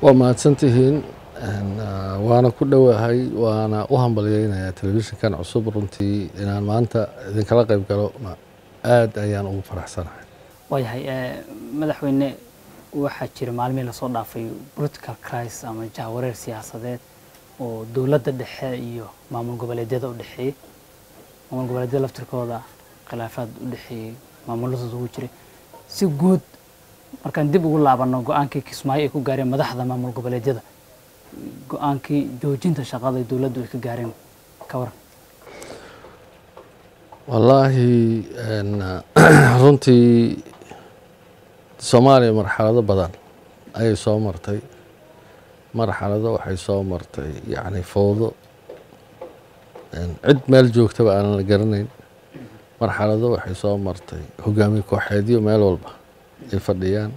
waa mahadsantihiin waana ku dhowahay waana u hambalyeynayaa telefishinkan cusub runtii inaan maanta idinkala qayb galo aad ayaan ugu faraxsanahay waayahay madaxweyne waxaa jira maalmihii lasoo dhaafay political crisis ama jahwareer siyaasadeed oo dowladda dhexe iyo maamul goboleedyada u dhexeeyey maamul goboleedyada laftirkooda khilaafaad u dhexeeyey maamuladooda ugu jiray si guud markaan dib ugu laabano go-aankii kismaayo ay ku gaareen madaxda maamul goboleedyada go-aankii joojinta shaqada ay dowladdu ay ka gaareen ka waran wallaahi runtii soomaaliya marxalado badan ayay soo martay marxalado waxay soo martay yacni fowdo cid meel joogtaba aanan la garanayn marxalado waxay soo martay hogaamiye kooxeedyo meel walba ay fadhiyaan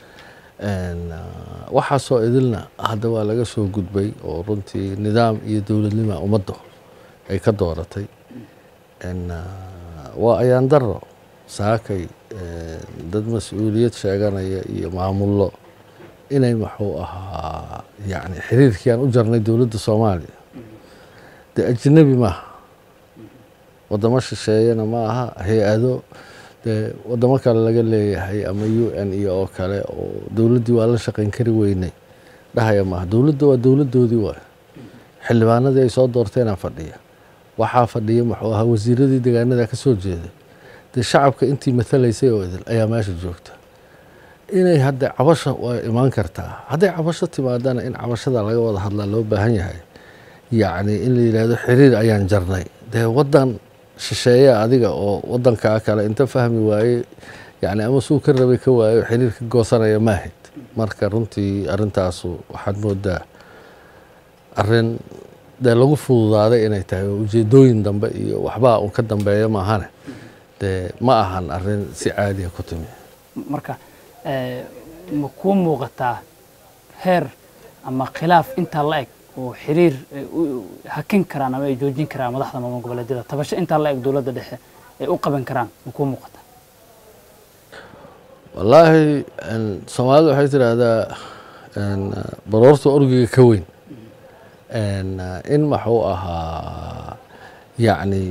waxaasoo idilna hadda waa laga soo gudbay oo runtii nidaam iyo dowladnima ummaddu ay ka dooratay waa ayaan daro saakay dad mas-uuliyad sheeganaya iyo maamullo inay muxuu ahaa yacni xiriirkii aan u jarnay dowladda soomaaliya dee ajnebi maaha waddamo shisheeyana ma aha hay-ado dee waddamo kale laga leeyahay ama u n iyo oo kale oo dowladdii waa la shaqayn kari weynay dhahaya maaha dowladda waa dowladdoodii waay xildhibaanadii ay soo doorteenaa fadhiya waxaa fadhiya muxuu ahaa wasiiradii degaanada ka soo jeeday dee shacabka intii matalaysay oo idil ayaa meesha joogta inay hadda cabasha waa imaan kartaa hadday cabasho timaadana in cabashada laga wada hadlaa loo baahan yahay yacni in la yidhaahdo xiriir ayaan jarnay dee waddan shisheeya adiga oo waddankaa kale inta fahmi waaye yani ama suu ka rabay ka waayo xiriir ka goosanaya maahid marka runtii arrintaasu waxaad moodaa arrin dee lagu fududaaday inay tahay oo ujeedooyin dambe iyo waxbaa un ka dambeeya maahane dee ma ahan arrin si caadiya ku timi marka ma kuu muuqataa heer ama khilaaf intaa la eg oo xiriir hakin karaan ama ay joojin karaan madaxda maamul goboleedyada tabasho intaa la eg dowladda dhexe ay u qaban karaan ma kuu muuqataa wallaahi soomaalidu waxay tidhaahdaa baroorta orgiga ka weyn in maxuu ahaa yacni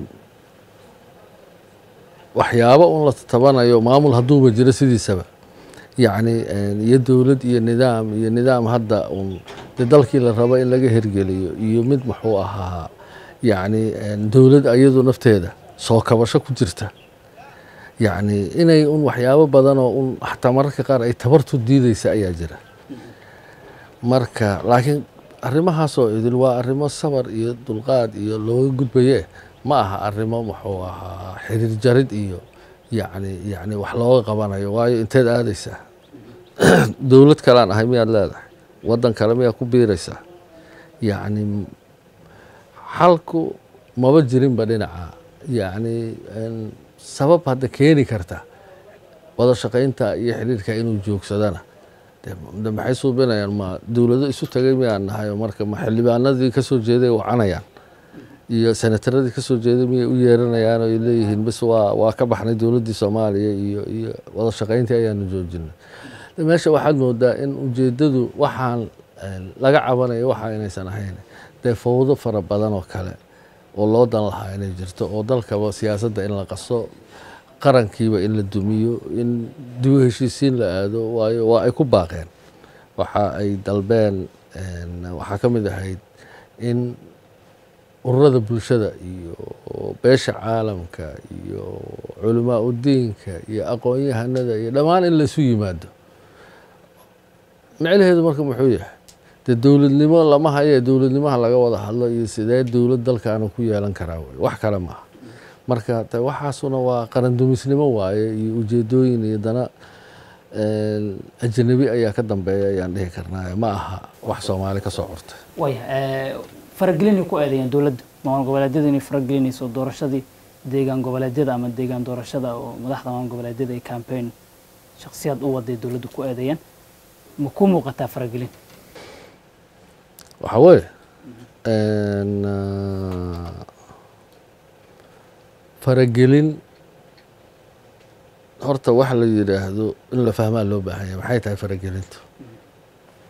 waxyaabo un la tabanayo maamul hadduuba jiro sidiisaba yacni iyo dowlad iyo nidaam iyo nidaam hadda un dee dalkii la rabo in laga hirgeliyo iyo mid muxuu ahaa yacni dowlad ayadu nafteeda soo kabasho ku jirta yacni inay un waxyaabo badanoo un xataa mararka qaar ay tabartu diideysa ayaa jira marka laakiin arrimahaasoo idil waa arrimo sabar iyo dulqaad iyo looga gudbaye ma aha arrimo muxuu ahaa xiriir jarid iyo yacni yacni wax looga qabanayo waayo inteed aadaysaa dowlad kalean ahay miyaad leedahay waddan kale miyaad ku biiraysaa yacni xalku maba jirinba dhinaca yacni sabab hadda keeni karta wada shaqaynta iyo xiriirka inuu joogsadana de maxay suubinayaan ma dowlado isu tagay miyaan nahay marka ma xildhibaanadii kasoo jeeday wacanayaan iyo senataradii kasoo jeeday miyay u yeeranayaan oo ay leeyihiin bis waa waa ka baxnay dowladdii soomaaliya iyo iyo wada shaqayntii ayaanu joojinay meesha waxaad moodaa in ujeedadu waxaan laga cabanayo waxa inaysan ahayn dee fowdo fara badan oo kale oo loo dan lahaa inay jirto oo dalkaba siyaasadda in la qaso qarankiiba in la dumiyo in dib u heshiisiin la aado waayo waa ay ku baaqeen waxa ay dalbeen waxaa ka mid ahayd in ururada bulshada iyo beesha caalamka iyo culamaa udiinka iyo aqoon-yahanada iyo dhammaan in laisu yimaado micnaheedu marka muxuu yahay dee dowladnimo lama haye dowladnimaha laga wada hadlo iyo sidee dowlad dalkaana ku yeelan karaa wey wax kale maaha marka de waxaasuna waa qarandumisnimo waaye iyo ujeedooyin iyo dana ajanabi ayaa ka dambeeya ayaan dhihi karnaa ma aha wax soomaali ka soo cortay waya faragelinay ku eedeeyeen dowladda maamul goboleedyada inay faragelinayso doorashadii deegaan goboleedyada ama deegaan doorashada oo madaxda maamul goboleedyada ay campaign shaksiyaad u waday dowladda ku eedeeyeen ma ku muuqataa faragelin waxaa weeye faragelin horta wax la yidhaahdo in la fahmaa loo baahan yahay maxay tahay faragelintu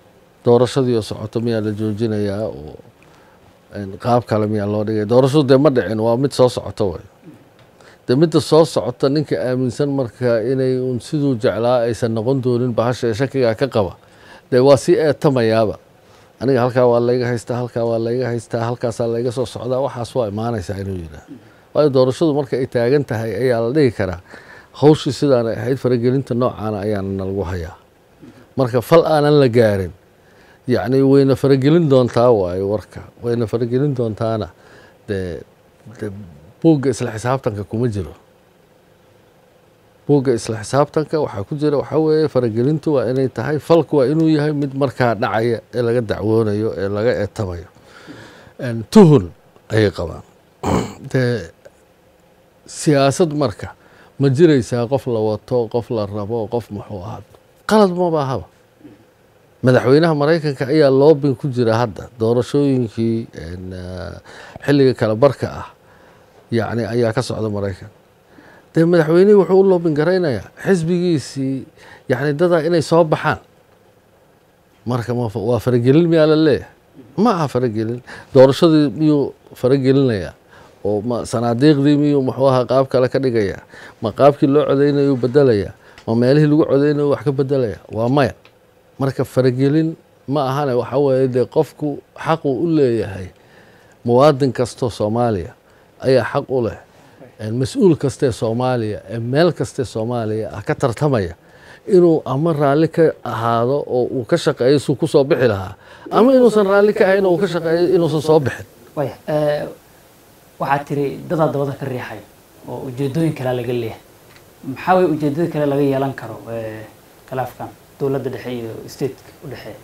doorashadii oo socoto miyaa la joojinayaa oo qaab kale miyaa loo dhigay doorashadu dee ma dhicin waa mid soo socoto way dee midda soo socota ninka aaminsan marka inay un siduu jeclaa aysan noqon doonin bahasha ee shakigaa ka qaba dee waa sii eetamayaaba aniga halkaa waa layga haystaa halkaa waa layga haystaa halkaasaa layga soo socdaa waxaas waa imaanaysaa inuu yidhaah waayo doorashadu marka ay taagan tahay ayaa la dhihi karaa hawshii sidaanay ahayd faragelinta noocaana ayaana nalagu hayaa marka fal aanan la gaarin yacni wayna faragelin doontaa waayo warka wayna faragelin doontaana dee de buugga isla xisaabtanka kuma jiro buugga isla xisaabtanka waxaa ku jira waxaa weeye faragelintu waa inay tahay falku waa inuu yahay mid markaa dhacaya ee laga dacwoonayo ee laga eetamayo tuhun ayay qabaan dee siyaasad marka ma jiraysaa qof la wato qof la rabo qof muxuu ahaa qalad maba ahaba madaxweynaha maraykanka ayaa loobin ku jira hadda doorashooyinkii xilliga kale barka ah yacni ayaa ka socda maraykan dee madaxweynihii wuxuu u loobin garaynayaa xisbigiisii yacni dadaa inay soo baxaan marka waa faragelin miyaa la leeyahay ma aha faragelin doorashadii miyuu faragelinayaa oo ma sanaadiiqdii miyuu muxuu ahaa qaab kale ka dhigayaa ma qaabkii loo codeynayuu bedelayaa ma meelihii lagu codeynayo wax ka bedelaya waa maya marka faragelin ma ahane waxa weeye dee qofku xaqu u leeyahay muwaadin kastoo soomaaliya ayaa xaq u leh mas-uul kastee soomaaliya ee meel kastee soomaaliya ah ka tartamaya inuu ama raalli ka ahaado oo uu ka shaqeeyo suu ku soo bixi lahaa ama inuusan raalli ka ahayn oo uu ka shaqeeyo inuusan soo bixin waya waxaad tiri dadaa dabada ka riixay oo ujeedooyin kale laga leeyahay maxaa way ujeedada kale laga yeelan karo khilaafkan dowladda dhexe iyo stateka u dhexeeya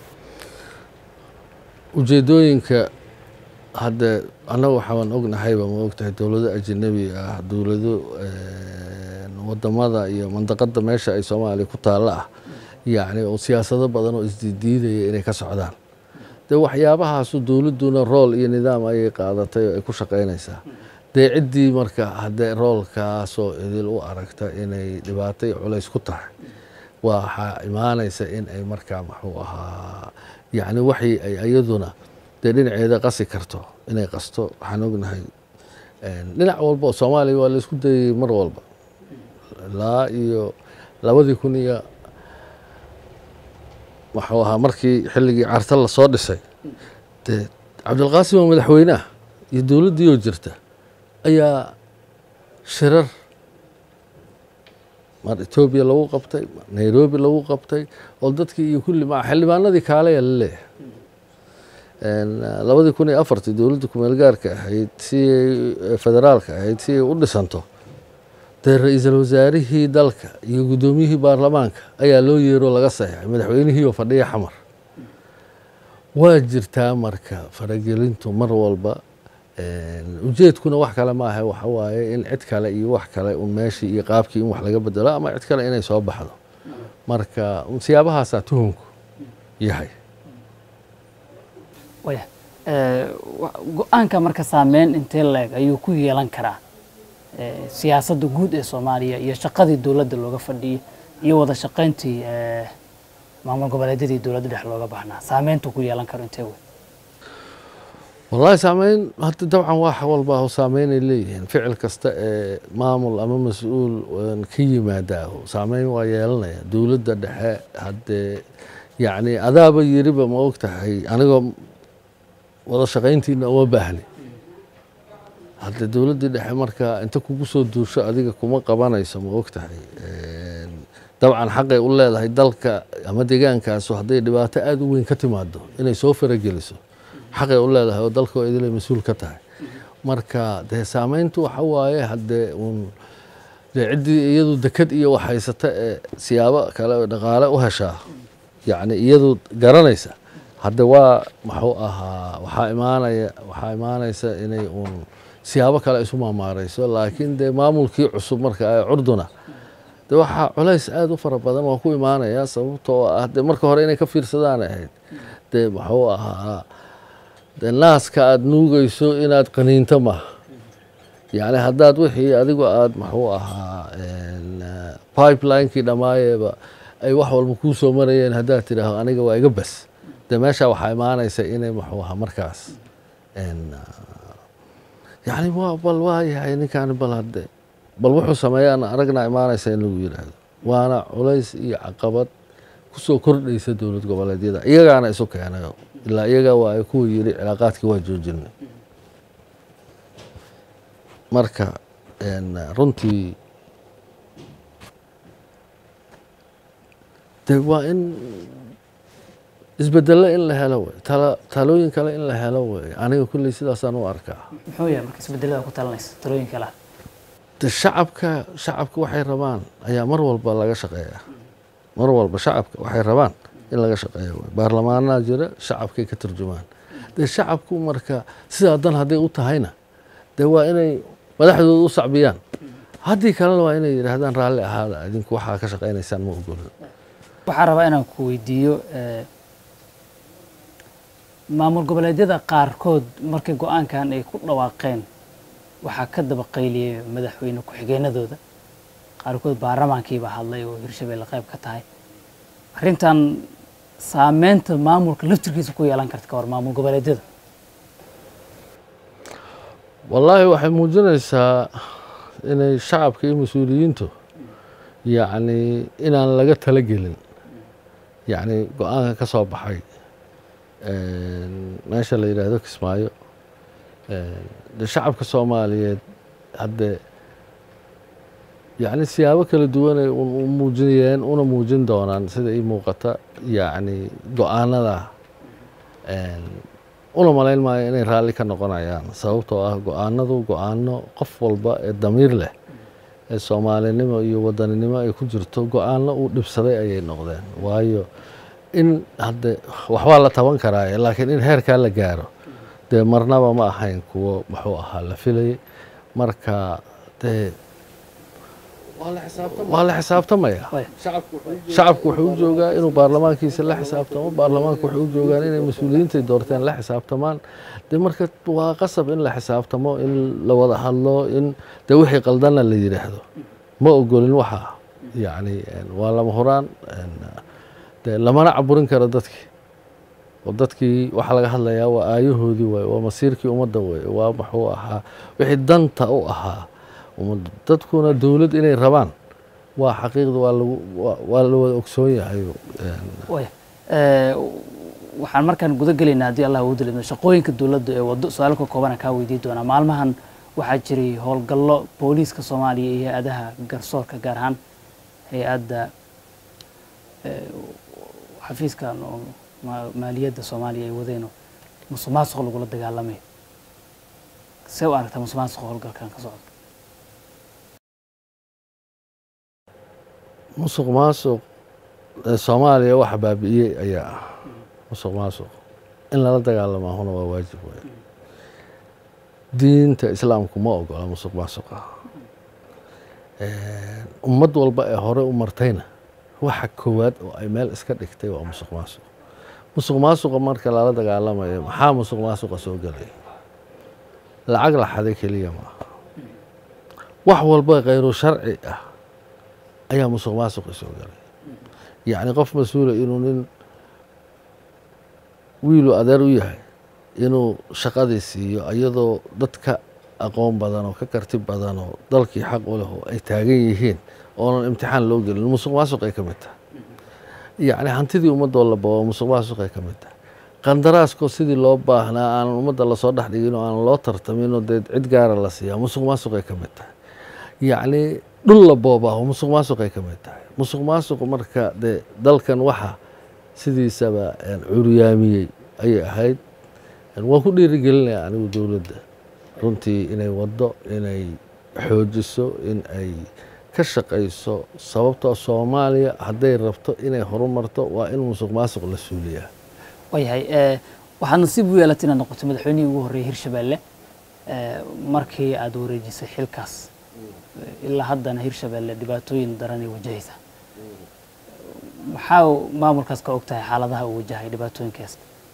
ujeedooyinka hadde annaga waxaan ognahayba ma ogtahay dowlado ajanabi ah dowlado wadamada iyo mandaqada meesha ay soomaaliya ku taalla ah yacni oo siyaasado badan oo isdiidiidaya inay ka socdaan dee waxyaabahaasu dowladduna rool iyo nidaam ayay qaadatay oo ay ku shaqaynaysaa dee ciddii marka haddee roolkaasoo idil u aragta inay dhibaato iyo culays ku tahay waxaa imaanaysa in ay markaa muxuu ahaa yacni waxii ay iyaduna dee dhinaceeda qasi karto inay qasto waxaan ognahay dhinac walba oo soomaaliya waa la isku dayay mar walba ilaa iyo labadii kun iyo waxuu ahaa markii xilligii carta lasoo dhisay dee cabdilqaasim oo madaxweyneah iyo dowladdiioo jirta ayaa shirar mar etoobiya lagu qabtay mar nairobi lagu qabtay oo dadkii iyo kulli ma xildhibaanadii kaaleya la leeyahay labadii kun iyo afartii dowladda kumeel gaarka ahayd si ay federaalka ahayd si ay u dhisanto dee ra-iisul wasaarihii dalka iyo guddoomiyihii baarlamaanka ayaa loo yeeroo laga saxeixay madaxweynihiioo fadhiya xamar waa jirtaa marka faragelintu mar walba ujeedkuna wax kale ma ahe waxa waaye in cid kale iyo wax kale un meeshii iyo qaabkii in wax laga bedelo ama cid kale inay soo baxdo marka siyaabahaasaa tuhunku yahay waya go-aanka marka saameyn intee leeg ayuu ku yeelan karaa siyaasadda guud ee soomaaliya iyo shaqadii dowladda looga fadhiyey iyo wada shaqayntii maamul goboleedyadii dowladda dhex looga baahnaa saameyntu ku yeelan karo intee wey wallahi saameyn hadda dabcan wax walba saameynay leeyihiin ficil kasta ee maamul ama mas-uul ka yimaadaaho saameyn waa yeelanaya dowladda dhexe haddee yacni adaaba yiriba ma og tahay anigoo wada shaqayntiina uma baahni hadde dowladdii dhexe marka inta kugu soo duusho adiga kuma qabanayso ma og tahay dabcan xaqay u leedahay dalka ama deegaankaasu hadday dhibaato aada u weyn ka timaado inay soo farageliso xaqay u leedahay oo dalkoo idilay mas-uul ka tahay marka dee saameyntu waxa waaye haddee uun dee ciddii iyadu deked iyo wax haysata ee siyaabo kale oo dhaqaale u heshaa yacni iyadu garanaysa hadde waa muxuu ahaa waxaa imaanaya waxaa imaanaysa inay uun siyaabo kale isu maamaareyso laakiin dee maamulkii cusub marka ay curduna de waxaa culays aada u fara badan waa ku imaanaya sababtoo ah dee marka hore inay ka fiirsadaan ahayd dee muxuu ahaa dee naaska aada nuugayso inaad qaniinto maha yacni haddaad wixii adigu aada muxuu ahaa pipelinekii dhammaayeeba ay wax walba kuu soo marayeen haddaad tidhaahdo aniga waa iga bas dee meesha waxaa imaanaysa inay muxuu ahaa markaas yani waa bal waa yahay ninkaani bal hadde bal wuxuu sameeyaan aragna imaanaysa in lagu yidhaahdo waana culays iyo caqabad kusoo kordhaysa dowlad goboleedyada iyagaana isu keenayo ilaa iyaga waa ay kuwa yiri cilaaqaadkii waa joojinay marka runtii de waa in isbedelo in la helo wey tala talooyin kale in la helo wey aniga kulley sidaasaan u arkaa muxuu yahay marka isbedelada ku talinaysa talooyin kale ah de shacabka shacabka waxay rabaan ayaa mar walba laga shaqeeya mar walba shacabka waxay rabaan in laga shaqeeya wey baarlamaanaa jira shacabkay ka turjumaan dee shacabku marka sidaa dan hadday u tahayna dee waa inay madaxdooda u sacbiyaan haddii kalena waa inay yidhaahdaan raalli ahaada idinku waxaa ka shaqaynaysaan ma ogolin waxaa rabaa inaan ku weydiiyo maamul goboleedyada qaarkood markii go-aankan ay ku dhawaaqeen waxaa ka daba qayliyey madaxweyne ku-xigeenadooda qaarkood baarlamaankiibaa hadlay oo hirshabelle qayb ka tahay arrintan saameynta maamulka laftirkiisa ku yeelan karta ka hor maamul goboleedyada wallaahi waxay muujinaysaa inay shacabka iyo mas-uuliyiintu yacni inaan laga talagelin yacni go-aanka ka soo baxay meesha la yidhaahdo kismaayo de shacabka soomaaliyeed hadde yacni siyaabo kala duwanay u muujinayeen una muujin doonaan sida ii muuqata yacni go-aanada una malayn maayo inay raalli ka noqonayaan sababtoo ah go-aanadu go-aano qof walba ee damiir leh ee soomaalinimo iyo wadaninimo ay ku jirto go-aano uu dhibsaday ayay noqdeen waayo in hadde waxbaa la taban karaaye laakiin in heerkaa la gaaro dee marnaba ma ahayn kuwo muxuu ahaa la filayay marka dee waa la xisaabtamaya shacabku wuxuu u joogaa inuu baarlamaankiisa la xisaabtamo baarlamaanku wuxuu u joogaan inay mas-uuliyiintay doorteen la xisaabtamaan de marka waa qasab in la xisaabtamo in la wada hadlo in de wixii qaldana la yidhaahdo ma ogolin waxa yacni waa lama huraan de lamana caburin karo dadkii oo dadkii waxaa laga hadlayaa waa aayahoodii waay waa masiirkii ummadda wey waa muxuu ahaa wixii danta u ahaa ummadda dadkuna dowlad inay rabaan waa xaqiiqda waa lagu waa la wada ogsoon yahay waxaan markaan guda gelaynaa haddii allah uu dilidno shaqooyinka dowladda ee waddo su-aal ka koobana kaa weydiin doonaa maalmahan waxaa jiray howlgallo booliiska soomaaliya iyo hay-adaha garsoorka gaar ahaan hay-adda xafiiskan oo maaliyadda soomaaliya ay wadeenoo musuq maasuq lagula dagaalamay see u aragtaa musuq maasuq howlgalkan ka socda musuq maasuq soomaaliya waxa baabi'iyey ayaa ah musuq maasuq in lala dagaalamaa huna waa waajib wey diinta islaamku ma ogola musuq maasuqa ummad walba ee hore u martayna waxa koowaad oo ay meel iska dhigtay waa musuq maasuq musuq maasuqa marka lala dagaalamayo maxaa musuq maasuqa soo gelay lacag la xaday keliya maaha wax walba khayru sharci ah ayaa musuq maasuqi soo galay yacni qof mas-uula inuu nin wiilu adeer u yahay inuu shaqadii siiyo iyadoo dadka aqoon badan oo ka karti badan oo dalkii xaq u leh oo ay taagan yihiin oonan imtixaan loo gelin musuq maasuq ay ka mid tahay yacni hantidii ummadoo la babo musuq maasuq ay ka mid tahay qandaraaskoo sidii loo baahnaa aanan ummadda lasoo dhex dhigin oo aanan loo tartaminoo dee cid gaara la siiyaa musuq maasuq ay ka mid tahay yacni dhul la boobaaho musuq maasuq ay ka mid tahay musuq maasuq marka dee dalkan waxa sidiisaba curyaamiyey ayay ahayd waan ku dhiirigelinaya anigu dowladda runtii inay waddo inay xoojiso in ay ka shaqayso sababtoo soomaaliya hadday rabto inay horumarto waa in musuq maasuq la suuliyaa waayahay waxaad nasiib u yeelatay inaad noqoto madaxweynihii ugu horreeyey hirshabelle markii aada wareejisay xilkaas ilaa haddana hirshabelle dhibaatooyin daranay wajahaysa maxaa maamulkaas ka og tahay xaaladaha uu wajahay dhibaatooyinkaas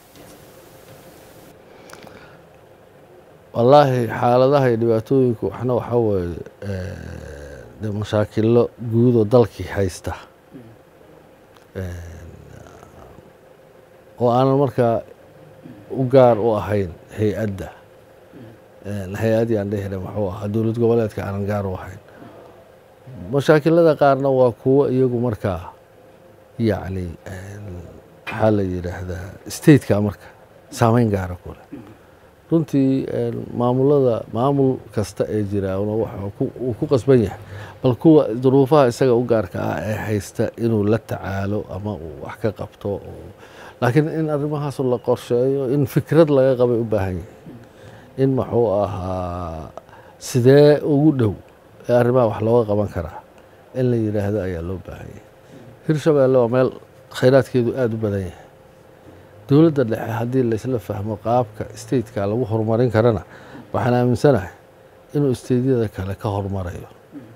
wallaahi xaaladaha iyo dhibaatooyinku waxna waxaa weeye de mashaakilo guud oo dalkii haysta oo aanan markaa u gaar u ahayn hay-adda hay-addii aan dhehina muxuu ahaa dowlad goboleedka aanan gaar u ahayn mashaakilada qaarna waa kuwo iyagu markaa yacni maxaa la yidhaahdaa stateka marka saameyn gaara ku leh runtii maamulada maamul kasta ee jira uu ku qasban yahay bal kuwa duruufaha isaga u gaarka ah ee haysta inuu la tacaalo ama uu wax ka qabto laakiin in arrimahaas la qorsheeyo in fikrad laga qabay u baahan yahay in muxuu ahaa sidee ugu dhow ee arrimaha wax looga qaban karaa in la yidhaahdo ayaa loo baahan yahay hirshabeelle waa meel khayraadkeedu aada u badan yahay dowladda dhexe haddii laysla fahmo qaabka stateka lagu horumarin karana waxaan aaminsanahay inuu stateyada kale ka horumarayo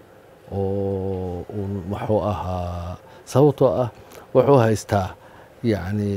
oo uun muxuu ahaa sababtoo ah wuxuu haystaa yacni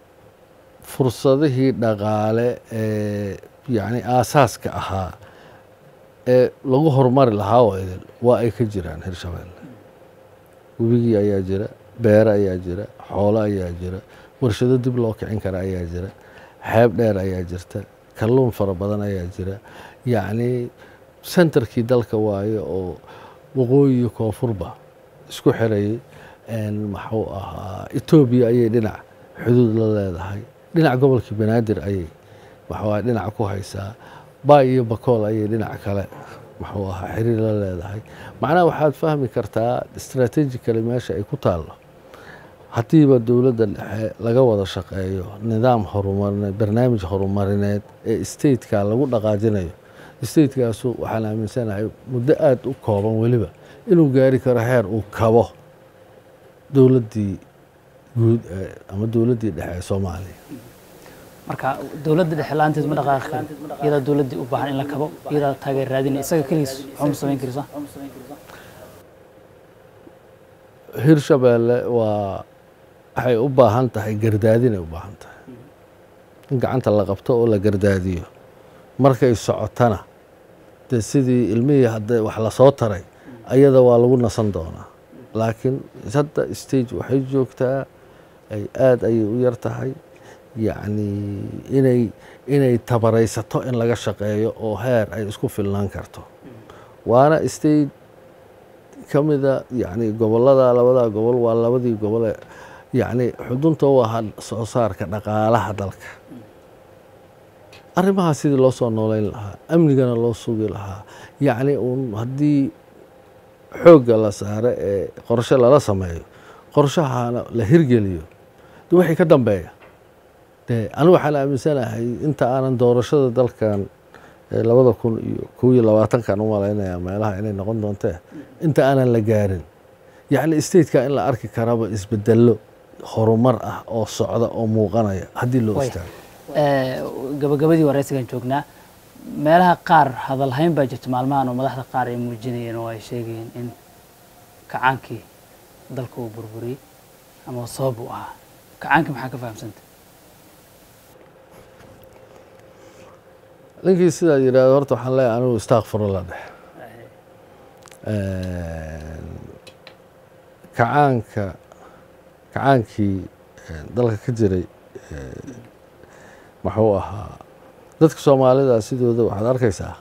fursadihii dhaqaale ee yacni aasaaska ahaa ee lagu horumari lahaa oo idil waa ay ka jiraan hirshabeelle webigii ayaa jira beere ayaa jira xoolo ayaa jira warshado dib loo kicin kara ayaa jira xeeb dheer ayaa jirta kalluun fara badan ayaa jira yacni sentarkii dalka waaye oo waqooyi iyo koonfurba isku xirayay maxuu ahaa etoobiya ayay dhinac xuduud la leedahay dhinac gobolkii banaadir ayay maxuu aha dhinac ku haysaa baay iyo bakool ayay dhinac kale muxuu ahaa xiriir la leedahay macnaha waxaad fahmi kartaa strategically meesha ay ku taallo haddiiba dowladda dhexe laga wada shaqeeyo nidaam horumarineed barnaamij horumarineed ee stateka lagu dhaqaajinayo statekaasu waxaan aaminsanahay muddo aada u kooban weliba inuu gaari karo heer uu kabo dowladdii guud ama dowladdii dhexe ee soomaaliya marka dowladda dhexe la-aanteed ma dhaqaaqi karin iyadaa dowladdii u baahan in la kabo iyadaa taageer raadinaya isaga keligiis waxba ma samayn karisa hirshabeelle waa waxay u baahan tahay gardaadinay u baahan tahay in gacanta la qabto oo la gardaadiyo markay socotana dee sidii ilmihii hadda wax lasoo taray ayada waa lagu nasan doonaa laakiin hadda stage waxay joogtaa ay aada ayay u yar tahay yacni inay inay tabaraysato in laga shaqeeyo oo heer ay isku filnaan karto waana state ka mida yacni gobollada labadaa gobol waa labadii gobole yacni xudunta u ahaa soo saarka dhaqaalaha dalka arrimahaa sidii loo soo nooleyn lahaa amnigana loo sugi lahaa yacni uun haddii xoogga la saaro ee qorshe lala sameeyo qorshahana la hirgeliyo de wixii ka dambeeya de anigu waxaan aaminsanahay inta aanan doorashada dalkan labada kun iyo kow iyo labaatankan u malaynaya meelaha inay noqon doontee inta aanan la gaarin yacni stateka in la arki karaba isbedelo horumar ah oo socda oo muuqanaya haddii loo istaago gabagabadii wareysigan joognaa meelaha qaar hadalhayn baa jirta maalmahan oo madaxda qaar ay muujinayeen oo ay sheegayeen in kacaankii dalka uu burburiyey ama sabab uu ahaa kacaankii maxaa ka fahamsanta ninkii sidaad yidhahdo horta waxaan leeyahay anigu istakfirullah dhex kacaanka kacaankii dalka ka jiray muxuu ahaa dadka soomaalida sidooda waxaad arkaysaa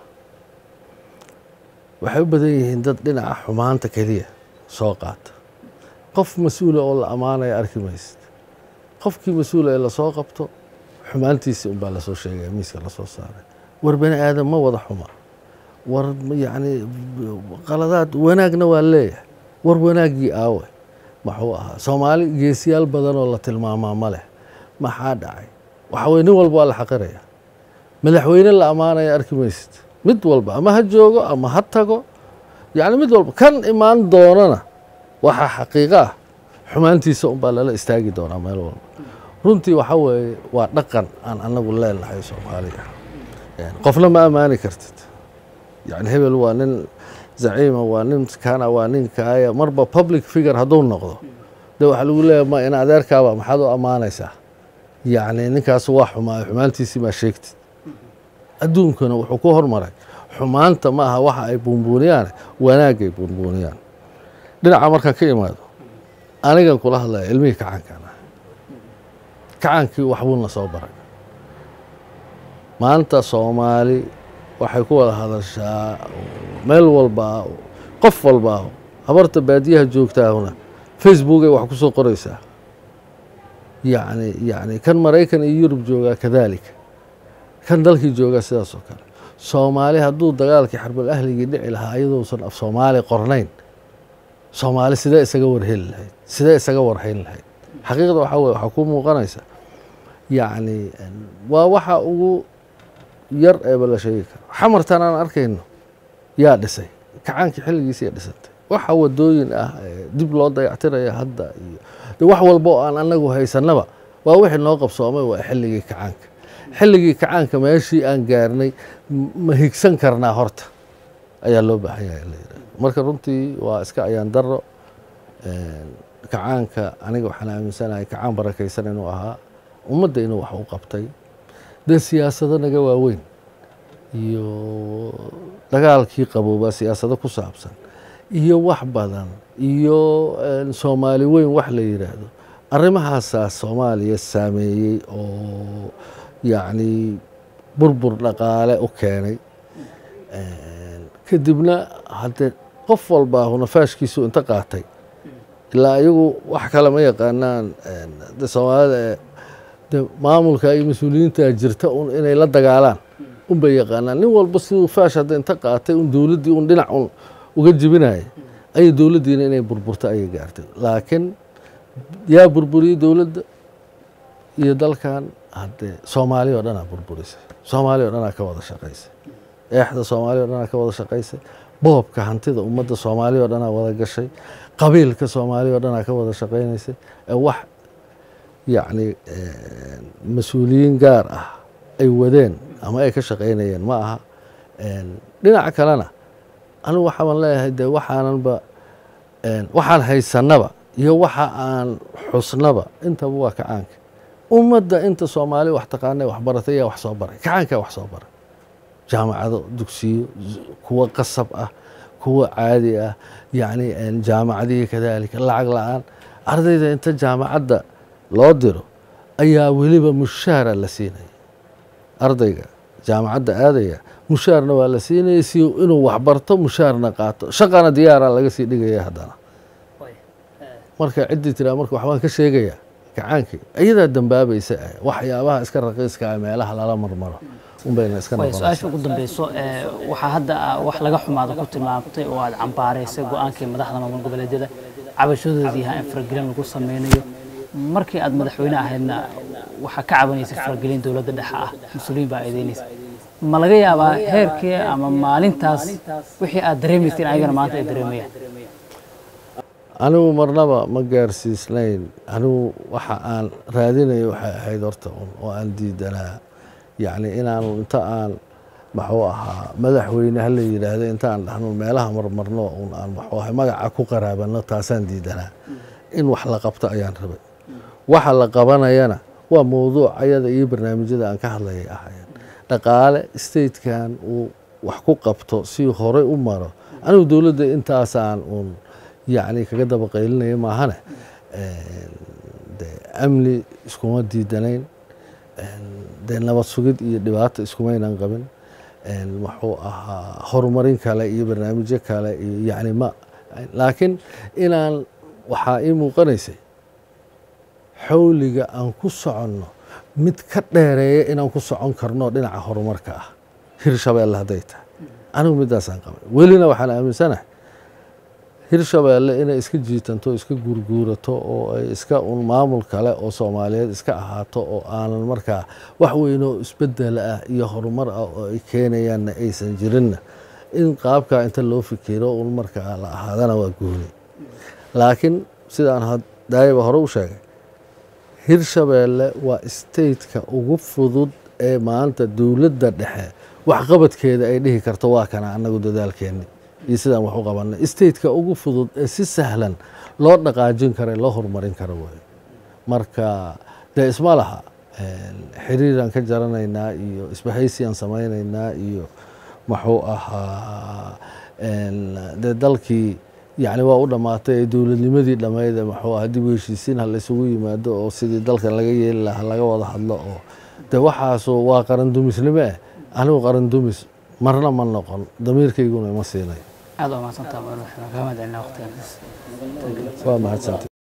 waxay u badan yihiin dad dhinaca xumaanta keliya soo qaata qof mas-uula oo la ammaanaya arki maysid qofkii mas-uula ee lasoo qabto xumaantiisi unbaa lasoo sheegaya miiska lasoo saaray war bani aadam ma wada xuma war yacni qaladaad wanaagna waa leeyahay war wanaaggii aawe maxuu ahaa soomaali geesiyaal badan oo la tilmaamaa ma leh maxaa dhacay waxa weye nin walba waa la xaqiraya madaxweyne la ammaanaya arki maysid mid walba ama ha joogo ama ha tago yacni mid walba kan imaan doonana waxaa xaqiiqo ah xumaantiisa unbaa lala istaagi doonaa meel walba runtii waxa weeye waa dhaqan aan anagu leenahay soomaaliya qofna ma ammaani kartid yani hebel waa nin zaciima waa nin kana waa nin kaaya marba public figure hadduu noqdo de waxaa lagu leeyahay ma in adeerkaaba maxaad u ammaanaysaa yacni ninkaas waa xumaayo xumaantiisii maa sheegtid adduunkana wuxuu ku hormaray xumaanta ma aha waxa ay buunbuuniyaan wanaagay buunbuuniyaan dhinaca markaan ka imaado anigan kula hadlaya ilmihii kacaankan ah kacaankii waxbuuna soo baray maanta soomaali waxay ku wada hadashaa meel walba qof walba habarta baadiyaha joogtaahuna facebookay wax ku soo qoraysaa yacni yacni kan maraykan iyo yurub joogaa kadaalika kan dalkii joogaa sidaas oo kale soomaali hadduu dagaalkii xarbal ahligii dhici lahaa iyadousan af soomaali qornayn soomaali sidee isaga warheli lahayd sidee isaga warhayn lahayd xaqiiqda waxaa weye waxaa ku muuqanaysa yacni waa waxa ugu yar eeba la sheegi karo xamartan aan arkayno yaa dhisay kacaankii xilligiisiya dhisantay waxa wadooyin ah dib loo dayactiraya hadda iyo de wax walba oo aan anagu haysanaba waa wixii noo qabsoomay waa xilligii kacaanka xilligii kacaanka meeshii aan gaarnay ma higsan karnaa horta ayaa loo baahan yahay la yidhahdo marka runtii waa iska ayaan daro kacaanka aniga waxaan aaminsanahay kacaan barakaysan inuu ahaa ummadda inuu wax u qabtay dee siyaasado naga waaweyn iyo dagaalkii qaboobaa siyaasado ku saabsan iyo wax badan iyo soomaali weyn wax la yidhaahdo arrimahaasaa soomaaliya saameeyey oo yacni burbur dhaqaale u keenay kadibna haddee qof walbaa hunafaashkiisu inta qaatay ilaa iyagu wax kale ma yaqaanaan de soomaalida de maamulka iyo mas-uuliyiinta jirta un inay la dagaalaan unbay yaqaanaan nin walba siduu faash hadda inta qaatay un dowladdii un dhinac un uga jebinaya ayay dowladdiina inay burburto ayay gaartay laakiin yaa burburiyey dowladda iyo dalkan haddee soomaaliya oo dhanaa burburisay soomaaliya o dhanaa ka wada shaqaysay eexda soomaaliya o dhanaa ka wada shaqaysay boobka hantida ummadda soomaaliya o dhanaa wada gashay qabiilka soomaaliya o dhanaa ka wada shaqaynaysay ee wax yacni mas-uuliyiin gaar ah ay wadeen ama ay ka shaqaynayeen ma aha dhinaca kalena anigu waxaan leeyahay dee waxaananba waxaan haysanaba iyo waxa aan xusnaba intaba waa kacaanka ummadda inta soomaali wax taqaana wax baratay yaa wax soo baray kacaankaa wax soo baray jaamacado dugsiyo kuwa qasab ah kuwa caadi ah yacni jaamacadihii kadaalika lacag la-aan ardayda inta jaamacadda loo diro ayaa weliba mushaara la siinaya ardayga jaamacadda aadaya mushaarna waa la siinaya si inuu waxbarto mushaarna qaato shaqana diyaara laga sii dhigaya haddana marka ciddii tiraa marka waxbaan ka sheegayaa kacaankii iyadaa dambaabaysa waxyaabaha iska raqiiska ah meelaha lala marmaro unbayna iska su-aasha ugu dambeyso waxaa hadda wax laga xumaada ku tilmaamtay oo aad cambaaraysay go-aankii madaxda maamul goboleedyada cabashadoodii yahaa in faragelin lagu sameynayo markii aad madaxweyne ahaydna waxaa ka cabanaysay faragelin dowladda dhexe ah mas-uuliyiin baa eedeynaysa ma laga yaabaa heerkii ama maalintaas wixii aad dareemaysay in ayagana maanta ay dareemayaan anigu marnaba ma gaarsiisnayn anigu waxa aan raadinayo waxay ahayd horta un oo aan diidanaa yacni inaanu inta aan maxuu ahaa madaxweyne hala yidhaahdo inta aan dhahno meelaha marmarno un aan maxuu ahay magaca ku qaraabano taasaan diidanaa in wax la qabto ayaan rabay waxa la qabanayana waa mowduuc ayada iyo barnaamijyada aan ka hadlayay ahayeen dhaqaale statekan uu wax ku qabto si horey u maro anigu dowladda intaasaan uun yacni kaga daba qaylinaya maahane de amni iskuma diidanayn dee nabad sugid iyo dhibaato iskumaynan qabin muxuu ahaa horumarin kale iyo barnaamijyo kale iyo yacni ma laakiin inaan waxaa ii muuqanaysay xawliga aan ku soconno mid ka dheereeya inaan ku socon karno dhinaca horumarka ah hirshabeelle hadday tahay anigu midaasaan qabay welina waxaan aaminsanahay hirshabeelle inay iska jiitanto iska guurguurato oo ay iska un maamul kale oo soomaaliyeed iska ahaato oo aanan markaa wax weynoo isbedel ah iyo horumar ah oo ay keenayaanna aysan jirinna in qaabkaa inta loo fikiro un markaa la ahaadana waa gooni laakiin sidaan daayaba hore u sheegay hirshabeelle waa stateka ugu fudud ee maanta dowladda dhexe waxqabadkeeda ay dhihi karto waa kana annagu dadaalkeenni iyo sidaan wax u qabanay stateka ugu fudud ee si sahlan loo dhaqaajin kara loo horumarin karo wey marka dee isma laha xiriiraan ka jaranaynaa iyo isbahaysiaan samaynaynaa iyo muxuu ahaa dee dalkii yacni waa u dhammaatay ee dowladnimadii dhammayd ee muxuu aha dib u heshiisiin ha laysugu yimaado oo sidii dalkan laga yeeli lahaa laga wada hadlo oo de waxaasu waa qaran dumisnimo eh anigu qaran dumis marna ma noqon damiirkayguna ima siinay aad waa mahadsantaha madaxweyne kaga mahad celinaa waqtigan waa mahadsantay